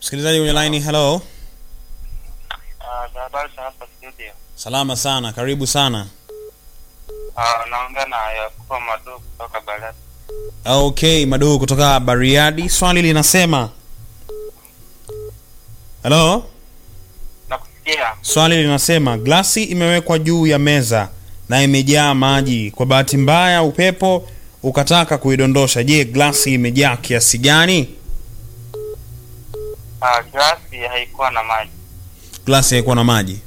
Msikilizaji kwenye line, hello. Ah, habari za hapa studio. Salama sana, karibu sana. Ah, naongea na Yakubu Madu kutoka Bariadi. Okay, Madu kutoka Bariadi. Swali linasema hello. Nakusikia. Swali linasema glasi imewekwa juu ya meza na imejaa maji. Kwa bahati mbaya upepo ukataka kuidondosha. Je, glasi imejaa kiasi gani? Ah, glasi haikuwa na maji. Glasi haikuwa na maji.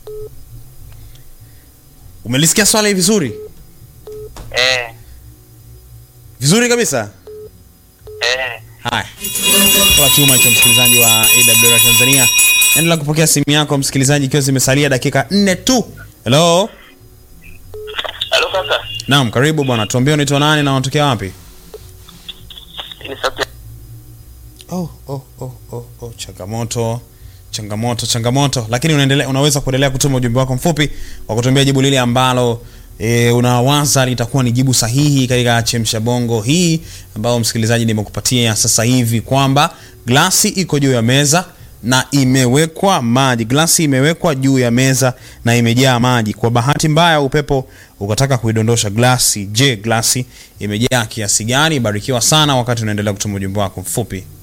Umelisikia swali vizuri? Eh, Vizuri kabisa. eh. Haya, kwa chuma hicho, msikilizaji wa AWR Tanzania, endelea kupokea simu yako msikilizaji, ikiwa zimesalia dakika nne tu. Hello, Halo kaka. naam, karibu bwana, tuambie unaitwa nani na unatokea wapi? Ni sauti. Oh, oh, oh, oh, oh, changamoto changamoto changamoto, lakini unaendelea, unaweza kuendelea kutuma ujumbe wako mfupi wa kutuambia jibu lile ambalo e, unawaza litakuwa ni jibu sahihi katika chemsha bongo hii ambayo msikilizaji nimekupatia sasa hivi kwamba glasi iko juu ya meza na imewekwa maji. Glasi imewekwa juu ya meza na imejaa maji. Kwa bahati mbaya, upepo ukataka kuidondosha glasi. Je, glasi imejaa kiasi gani? Barikiwa sana wakati unaendelea kutuma ujumbe wako mfupi.